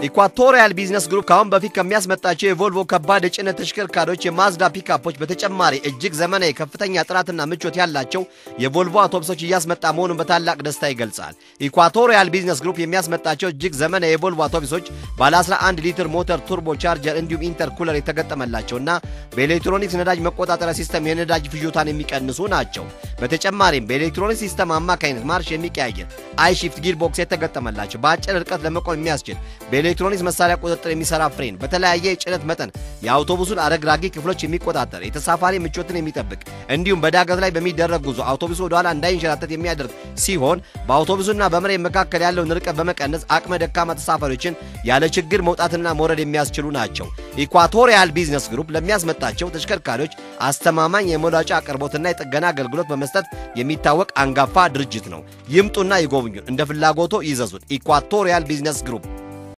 ኢኳቶሪያል ቢዝነስ ግሩፕ ከአሁን በፊት ከሚያስመጣቸው የቮልቮ ከባድ የጭነት ተሽከርካሪዎች የማዝዳ ፒካፖች በተጨማሪ እጅግ ዘመናዊ ከፍተኛ ጥራትና ምቾት ያላቸው የቮልቮ አውቶቡሶች እያስመጣ መሆኑን በታላቅ ደስታ ይገልጻል። ኢኳቶሪያል ቢዝነስ ግሩፕ የሚያስመጣቸው እጅግ ዘመናዊ የቮልቮ አውቶቡሶች ባለ 11 ሊትር ሞተር፣ ቱርቦ ቻርጀር እንዲሁም ኢንተርኩለር የተገጠመላቸውና በኤሌክትሮኒክስ ነዳጅ መቆጣጠሪያ ሲስተም የነዳጅ ፍጆታን የሚቀንሱ ናቸው። በተጨማሪም በኤሌክትሮኒክስ ሲስተም አማካኝነት ማርሽ የሚቀያየር አይ ሺፍት ጊር ቦክስ የተገጠመላቸው በአጭር ርቀት ለመቆም የሚያስችል በኤሌክትሮኒክስ መሳሪያ ቁጥጥር የሚሰራ ፍሬን፣ በተለያየ የጭነት መጠን የአውቶቡሱን አረግራጊ ክፍሎች የሚቆጣጠር የተሳፋሪ ምቾትን የሚጠብቅ እንዲሁም በዳገት ላይ በሚደረግ ጉዞ አውቶቡሱ ወደኋላ እንዳይንሸራተት የሚያደርግ ሲሆን በአውቶቡሱና በመሬት መካከል ያለውን ርቀት በመቀነስ አቅመ ደካማ ተሳፋሪዎችን ያለ ችግር መውጣትና መውረድ የሚያስችሉ ናቸው። ኢኳቶሪያል ቢዝነስ ግሩፕ ለሚያስመጣቸው ተሽከርካሪዎች አስተማማኝ የመውጫ አቅርቦትና የጥገና አገልግሎት በመስጠት የሚታወቅ አንጋፋ ድርጅት ነው። ይምጡና ይጎብኙን። እንደ ፍላጎቶ ይዘዙን። ኢኳቶሪያል ቢዝነስ ግሩፕ